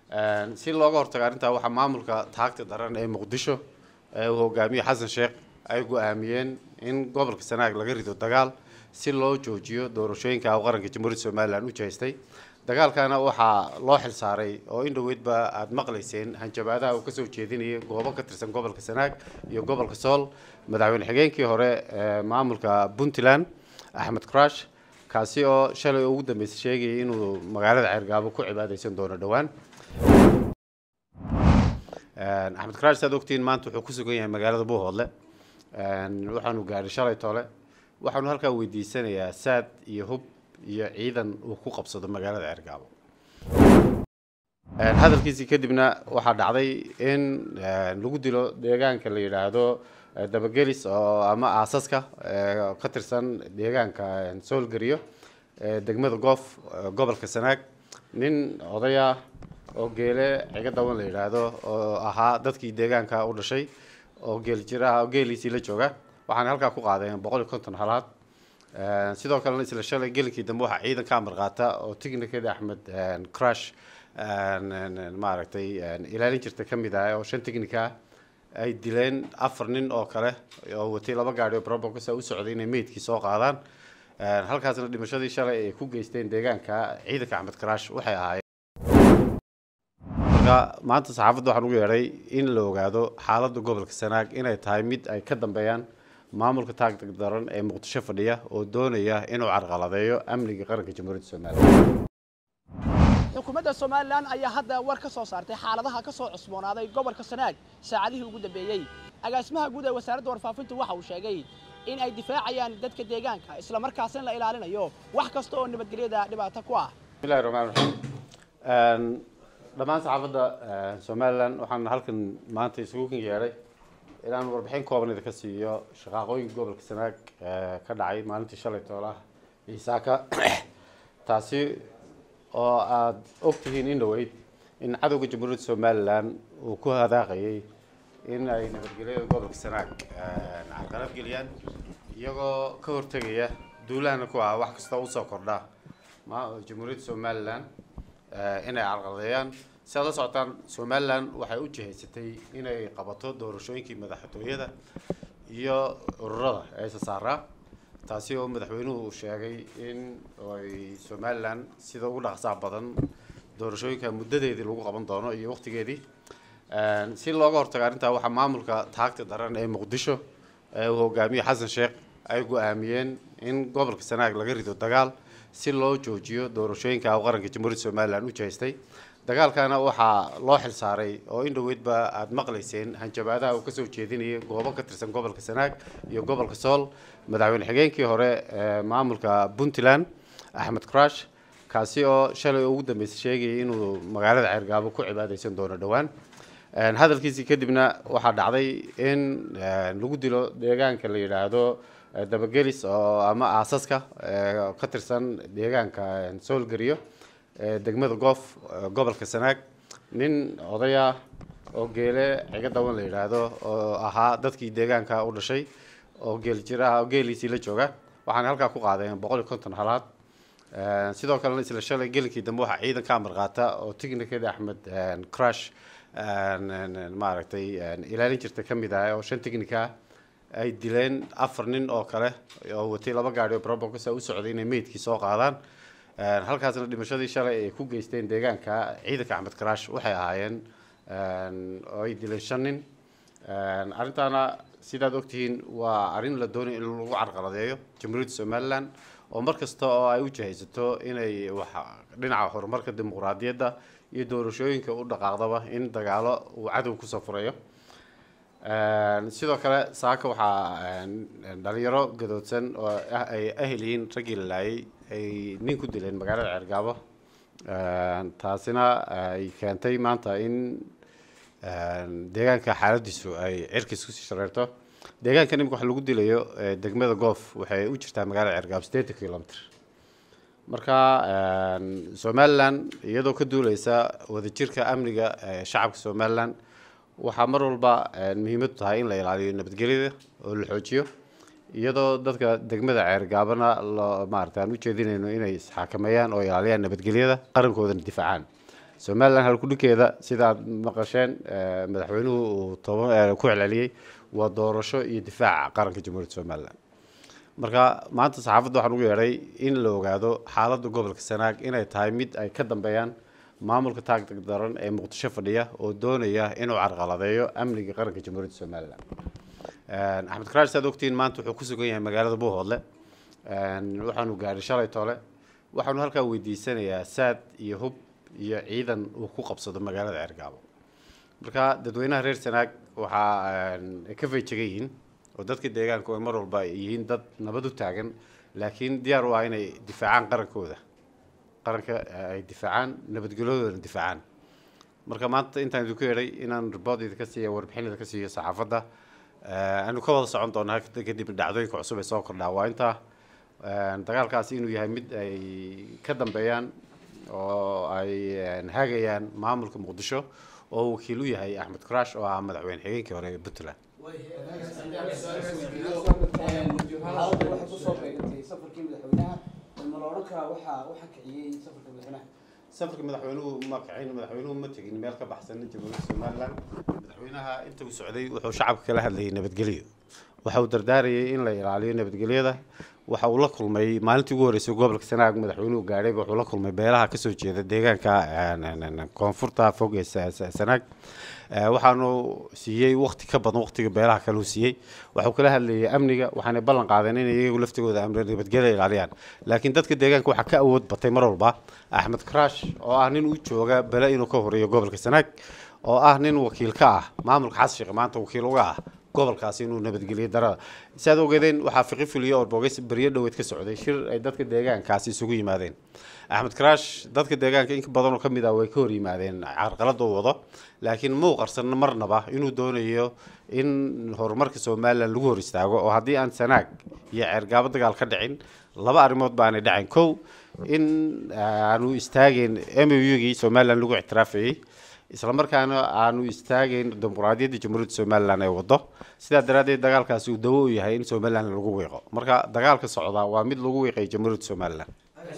si looga hortago arrintaa waxaa maamulka taagta daran ee muqdisho ee uu hogaamiye xasan sheekh ay go-aamiyeen in gobolka sanaag laga rido dagaal si loo joojiyo doorashooyinka u qaranka jamhuuriyadda somalilan u jeestay dagaalkana waxaa loo xil saaray oo in dhoweydba aada maqlayseen hanjabaadaha uu kasoo jeedinayay goobo ka tirsan gobolka sanaag iyo gobolka sool madaxweyne xigeenkii hore ee maamulka puntland axmed crash kaasi oo shalay ugu dambeysay sheegayay inuu magaalada ceergaabo ku cibaadeysan doono dhowaan axmed crash saad ogtiin maanta wuxuu ku sugan yahay magaalada buuhoodle waxaanu gaadhay shalay tole waxaanu halkaa weydiisanayaa saad iyo hub iyo ciidan uu ku qabsado magaalada ceergaabo hadalkiisii kadibna waxaa dhacday in lagu dilo deegaanka la yidhaahdo dabagelis oo ama aasaska ka tirsan deegaanka soolgariyo degmada goof gobolka sanaag nin odaya oo geele ciga daban la yidhaahdo oo ahaa dadkii deegaanka u dhashay oo geel jiraha oo geeliisii la jooga waxaana halkaa ku qaadeen boqol iyo konton halaad sidoo kalena isla shalay gelinkii dambe waxaa ciidan ka amar qaata oo tignikada axmed crash maaragtay ilaalin jirta ka mid ah oo shan tignika ay dileen afar nin oo kale oo watay laba gaari oo probokasa u socday inay meydkii soo qaadaan halkaasna dhimashadii shalay ay ku geysteen deegaanka ciidanka axmed crash waxay ahaayeen marka maanta saxaafadda waxaan ugu yeedhay in la ogaado xaaladda gobolka sanaag inay tahay mid ay ka dambeeyaan maamulka taagtag daran ee muqdisho fadhiya oo doonaya inuu carqaladeeyo amniga qaranka jamhuuriyadda somalilan xukuumadda somalilan ayaa hadda war ka soo saartay xaaladaha ka soo cusboonaaday gobolka sanaag saacadihii ugu dambeeyey agaasimaha guud ee wasaaradda warfaafintu waxa uu sheegay in ay difaacayaan dadka deegaanka isla markaasina la ilaalinayo wax kasta oo nabadgelyada dhibaato ku ah bismillahi raxmaan raxiim dhammaan saxaafadda somalilan waxaan halkan maanta isugu kan yeedhay inaan warbixin kooban idinka siiyo shaqaaqooyinka gobolka sanaag ka dhacay maalintii shalay toolaha ciisaaka taasi oo aada ogtihiin in dhaweyd in cadowga jamhuuriyadda somalilan uu ku hadaaqayay in ay nabadgelyada gobolka sanaag carqalad geliyaan iyagoo ka hortegaya duulahana ku ah wax kasta usoo kordha jamhuuriyadda somalilan inay carqaladeeyaan si aad la socotaan somalilan waxay u jihaysatay inay qabato doorashooyinkii madaxtooyada iyo ururada ee isa saaraa taasi oo madaxweynuhu uu sheegay in ay somalilan sida ugu dhaqsaha badan doorashooyinka muddadeedii lagu qaban doono iyo waqtigeedii si looga hortago arrintaa waxaa maamulka taagta daran ee muqdisho ee uu hogaamiye xasan sheekh ay go-aamiyeen in gobolka sanaag laga rido dagaal si loo joojiyo doorashooyinka u qaranka jamhuuriyadda somalilan u jeestay dagaalkana waxaa loo xil saaray oo in dhoweydba aada maqlayseen hanjabaadaha uu kasoo jeedinayay goobo ka tirsan gobolka sanaag iyo gobolka sool madaxweyne xigeenkii hore ee maamulka puntland axmed crash kaasi oo shalay ugu dambeysay sheegayay inuu magaalada ceergaabo ku cibaadeysan doono dhowaan hadalkiisii kadibna waxaa dhacday in lagu dilo deegaanka la yidhaahdo dabagelis oo ama aasaska ka tirsan deegaanka soolgariyo degmada goof gobolka sanaag nin odaya oo geele ciga daban la yidhaahdo oo ahaa dadkii deegaanka u dhashay oo geel jiraha oo geeliisii la jooga waxaana halkaa ku qaadeen boqol iyo konton halaad sidoo kalena isla shalay gelinkii dambe waxaa ciidan ka amar qaata oo tignikada axmed crash maaragtay ilaalin jirta ka mid ah oo shan tignika ay dileen afar nin oo kale oo watay laba gaari oo probokasa u socday inay meydkii soo qaadaan halkaasna dhimashadii shalay ay ku geysteen deegaanka ciidanka axmed crash waxay ahaayeen oo ay dileen shan nin arrintaana sidaad ogtihiin waa arrin la doonay in lagu carqaladeeyo jamhuuriyadda somalilan oo mar kasta oo ay u jihaysato inay wax dhinaca horumarka dimuqraadiyadda iyo doorashooyinka u dhaqaaqdaba in dagaalo uu cadow kusoo furayo sidoo kale saaka waxaa dhalinyaro gadoodsan oo ay ahel yihiin raggii la laayay ay nin ku dileen magaalada ceergaabo taasina ay keentay maanta in deegaanka xaaladiisu ay cirkiis kusii shareerto deegaanka imika wax lagu dilayo degmada goof waxay u jirtaa magaalada ceergaabo sideetan kilomitr marka somalilan iyadoo ka duuleysa wadajirka amniga shacabka somalilan waxaa mar walba muhiimadu tahay in la ilaaliyo nabadgelyada oo la xoojiyo iyadoo dadka degmada ceergaabana loo maarata aan ujeedinayno inay isxakameeyaan oo ilaaliyaan nabadgelyada qarankoodana difaacaan somalilan halkudhikeeda sida aad maqasheen madaxweynuhu uu toban ku celceliyey waa doorasho iyo difaaca qaranka jamhuuriyadda somalilan marka maanta saxaafadda waxaan ugu yeedhay in la ogaado xaaladda gobolka sanaag inay tahay mid ay ka dambeeyaan maamulka taagtag daran ee muqdisho fadhiya oo doonaya inuu carqaladeeyo amniga qaranka jamhuuriyadda somalilan axmed karaash saad ogtiin maanta wuxuu ku sugan yahay magaalada buuhoodle waxaanu gaadhay shalay tole waxaanu halkaa weydiisanayaa saad iyo hub iyo ciidan uu ku qabsado magaalada ceergaabo marka dadweynaha reer sanaag waxaa ay ka fayjegan yihiin oo dadka deegaanku ay mar walba ay yihiin dad nabad u taagan laakiin diyaar u ah inay difaacaan qarankooda qaranka ay difaacaan nabadgelyadoodana difaacaan marka maanta intaan idinku yeedhay inaan ribood idinka siiya warbixin idinka siiyo saxaafadda aanu ka wada socon doonaa kadib dhacdooyinka cusub ee soo kordhaa waa intaa dagaalkaasi inuu yahay mid ay ka dambeeyaan oo ay hagayaan maamulka muqdisho oo wakiil u yahay axmed karash oo ah madaxweyne xigeenkii hore ee puntland waxay kusoo beegantay safarkii madaxweynaha ma la odhan karaa waxaa waxa kiciyey safarka madaxweynaha safarka madaxweynuhu ma kicin madaxweynuhu ma tegin meel ka baxsan jamhuuriyadda somalilan madaxweynaha inta uu socday wuxuu shacabka kala hadlayay nabadgelyo waxa uu dardaarayay in la ilaaliyo nabadgelyada waxa uu la kulmay maalintii ugu horreysay gobolka sanaag madaxweynuhu gaadhayba wuxuu la kulmay beelaha kasoo jeeda deegaanka koonfurta fog ee sanaag waxaanu siiyey wakti ka badan waktiga beelaha kale uu siiyey waxuu kala hadlayay amniga waxaanay ballan qaadeen inay iyagu laftigooda amni nabadgelya ilaaliyaan laakiin dadka deegaanka waxaa ka awood batay mar walba axmed karash oo ah nin u jooga bele inuu ka horeeyo gobolka sanaag oo ah nin wakiil ka ah maamulka xasan sheekh maanta wakiil uga ah gobolkaasi inuu nabadgeliyo darada si aad ogeedeen waxaa fiqi fuliya oo bogeys beryo dhoweed ka socday shir ay dadka deegaankaasi isugu yimaadeen axmed karash dadka deegaanka in badan oo ka mid ah way ka hor yimaadeen carqalada uu wado laakiin muu qarsan marnaba inuu doonayo in horumarka somalilan lagu hor istaago oo haddii aan sanaag iyo ceergaabo dagaal ka dhicin laba arrimood baanay dhacin kow in aanu istaageen m u gii somalilan lagu ictiraafayey isla markaana aanu istaagayn dimuqraadiyadda jamhuuriyadda somalilan ee wado sidaa daraaddeed dagaalkaasi uu dawo u yahay in somalilan lagu wiiqo marka dagaalka socdaa waa mid lagu wiiqay jamhuuriyadda somalilan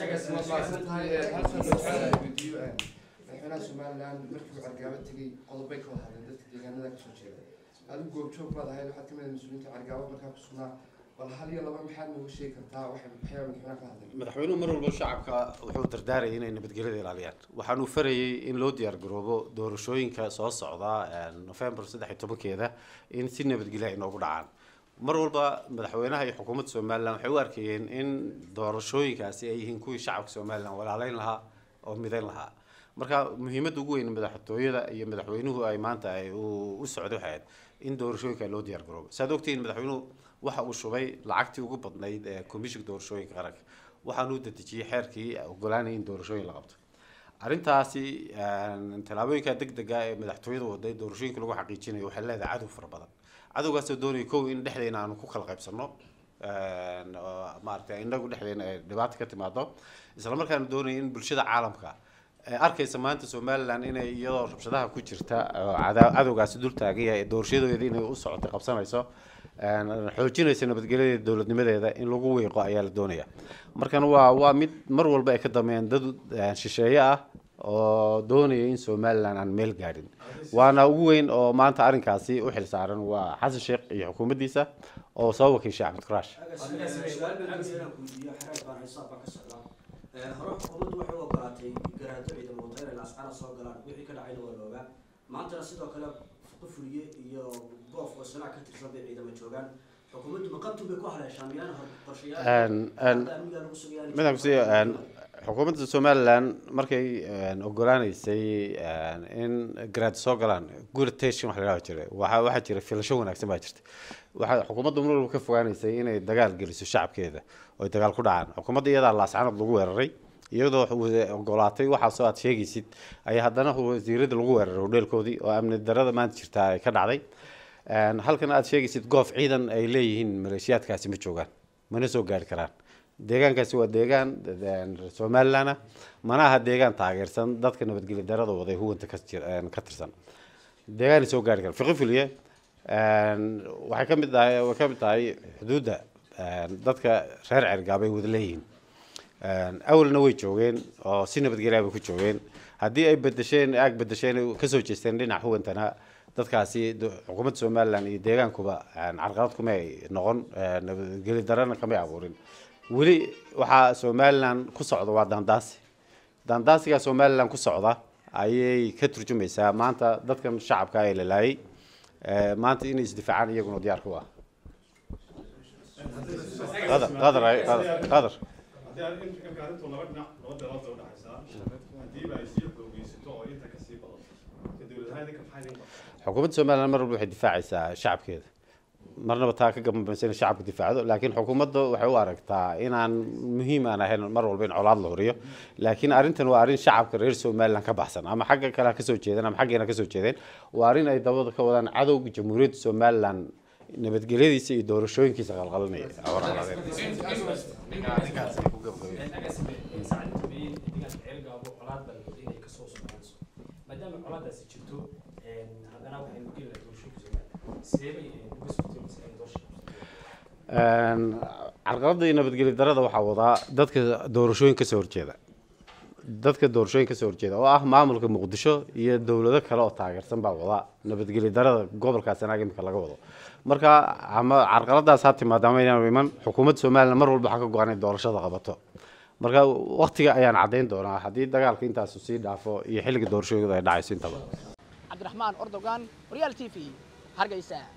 madaxweynaha somalilan markii uu cargaabo tegey qodobay ka wada hadleen dadka deegaanada kasoo jeeda adigu goobjoog baad ahayd waxaad kamid mas-uuliyiinta cargaabo markaa ku sugnaa bal hal iyo laba maxaad nooga sheegi kartaa waxay maxyaa madaxweynaha ka hadlay madaxweynuhu mar walba shacabka wuxuu dardaarayay inay nabadgelyada ilaaliyaan waxaanu farayay in loo diyaar garoobo doorashooyinka soo socda november saddex iyo tobankeeda in si nabadgelya ay noogu dhacaan mar walba madaxweynaha iyo xukuumadda somalilan waxay u arkayeen in doorashooyinkaasi ay yihiin kuwii shacabka somalilan walaaleyn lahaa oo midayn lahaa marka muhiimadda ugu weyn madaxtooyada iyo madaxweynuhu ay maanta ay u socday waxay ahayd in doorashooyinka loo diyaar garoobo saad ogtihiin madaxweynuhu waxa uu shubay lacagtii ugu badnayd ee komishinka doorashooyinka qaranka waxaanu u dedejiyey xeerkii ogolaanaya in doorashooyin la qabto arrintaasi tallaabooyinka deg dega ee madaxtooyada waday doorashooyinka lagu xaqiijinayo waxay leedahay cadow fara badan cadowgaasoo doonaya kow in dhexdeena aanu ku kala qaybsano maaragtay inagu dhexdeena ay dhibaato ka timaado isla markaana doonaya in bulshada caalamka arkaysa maanta somalilan inay iyadoo rabshadaha ku jirta oo cadowgaasi dul taagan yahay doorashadeeda inay u socotay qabsanayso xoojinaysa nabadgelyadeeda dowladnimadeeda in lagu wiiqo ayaa la doonaya markan waa waa mid mar walba ay ka dameeyeen dad shisheeye ah oo doonaya in somalilan aan meel gaadhin waana ugu weyn oo maanta arrinkaasi u xil saaran waa xasan sheekh iyo xukuumaddiisa oo soo wakiishay axmed karash hore xukuumaddu waxay u ogolaatay garaado ciidan wadayna in ascaara soo galaan wixii ka dhacayna waa la ogaa maantana sidoo kale fuqi fuliye iyo goof oo sanaa ka tirsan bay ciidamo joogaan xukuumaddu maqabtu bay ku haleeshaan miyaan qorshayaal amniga lagu sugayaan midaan kusiiyo xukuumadda somalilan markay ogolaaneysay in garaad soo galaan good attention wax la yidhaha jira waxa waxaa jira filasho wanaagsan baa jirta waxaa xukuumadda mar walba ka fogaaneysay inay dagaal geliso shacabkeeda oo ay dagaal ku dhacaan xukuumadda iyadaa laascanad lagu weeraray iyadoo ogolaatay waxaasoo aad sheegaysid ayaa haddana wasiirada lagu weeraray hodheelkoodii oo amni darada maanta jirtaa ay ka dhacday halkan aad sheegaysid goof ciidan ay leeyihiin maleeshiyaadkaasi ma joogaan mana soo gaari karaan deegaankaasi waa deegaan somalilan ah mana aha deegaan taageersan dadka nabadgelya darada waday huwanta ka tirsan deegaanay soo gaari karaan fiqi fuliye waxay ka mid tahay way ka mid tahay xuduudda dadka reer cergaabay wada leeyihiin awalna way joogeen oo si nabadgelya bay ku joogeen haddii ay bedesheen aag bedesheen ay kasoo jeesteen dhinac huwantana dadkaasi do- xukuumadda somalilan iyo deegaankuba een, carqalad kuma ay noqon een, nabadgeli darana kamay abuurin weli waxaa somalilan ku socda waa daandaasi daandaasiga somalilan ku socda ayay ka turjumaysaa maanta dadkan shacabka ee la laayay ee, maanta inay isdifaacaan iyaguna diyaar ku ah qadar qadar ay- qadar qadar haddii aan in- imka arrintu laba dhinac laba dalood bay udhexaysaa haddiiba ay sii xoogeysato oo inta kasii badato ka dowlad ahaan idinka maxaa idin qabtaa xukuumadda somalilan mar walba waxay difaacaysaa shacabkeeda marnaba taa ka gabanbaysa in shacabka difaacdo laakiin xukuumadda waxay u aragtaa inaan muhiim aan ahayn mar walba in colaad la horiyo laakiin arrintan waa arrin shacabka reer somalilan ka baxsan ama xagga kale ha kasoo jeedeen ama xaggeena kasoo jeedeen waa arrin ay dabada ka wadaan cadowga jamhuuriyadda somalilan nabadgelyadiisa iyo doorashooyinkiisa qalqalinaya maadaama colaadaasi jirto haddana waxaynu geli lahaa doorashooyinka somaliland sidee bay uga sugtay mise ay doorasha Een, carqaladda iyo nabadgeli darada waxaa wadaa dadka doorashooyin kasoo horjeeda dadka doorashooyin kasoo horjeeda oo ah maamulka muqdisho iyo dowlado kale oo taageersan baa wada nabadgeli darada gobolkaas anaga imika laga wado marka ama carqaladaas ha timaado ama inaan iman xukuumadda somalilan mar walba waxaa ka go-an in doorashada qabato marka waqtiga ayaan caddayn doonaa haddii dagaalka intaasu sii dhaafo iyo xilliga doorashooyinka ay dhacayso intaba cabdiraxmaan ordogan horyaal t v hargeysa